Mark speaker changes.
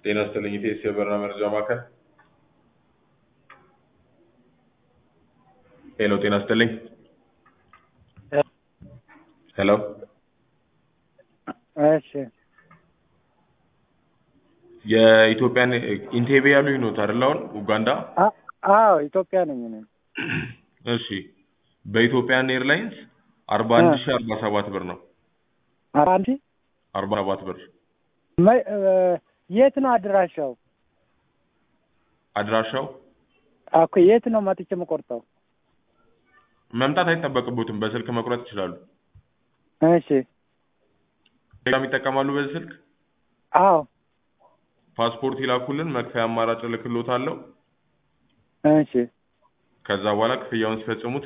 Speaker 1: ጤና ይስጥልኝ ኢቴስ የበረራ መረጃ ማዕከል። ሄሎ ጤና ይስጥልኝ። ሄሎ
Speaker 2: እሺ
Speaker 1: የኢትዮጵያን ኢንቴቤ ያሉኝ ኖት አይደል? አሁን ኡጋንዳ።
Speaker 2: አ- አዎ ኢትዮጵያ ነኝ እኔ።
Speaker 1: እሺ በኢትዮጵያን ኤርላይንስ አርባ አንድ ሺ አርባ ሰባት ብር ነው።
Speaker 2: ኧረ አንቺ
Speaker 1: አርባ ሰባት ብር
Speaker 2: መ- እ፣ የት ነው አድራሻው?
Speaker 1: አድራሻው
Speaker 2: እኮ የት ነው መጥቼ የምቆርጠው?
Speaker 1: መምጣት አይጠበቅቦትም። በስልክ መቁረጥ ይችላሉ።
Speaker 2: እሺ
Speaker 1: ቴሌግራም ይጠቀማሉ በዚህ ስልክ።
Speaker 2: አዎ
Speaker 1: ፓስፖርት ይላኩልን፣ መክፈያ አማራጭ እልክልዎታለሁ።
Speaker 2: እሺ
Speaker 1: ከዛ በኋላ ክፍያውን ሲፈጽሙ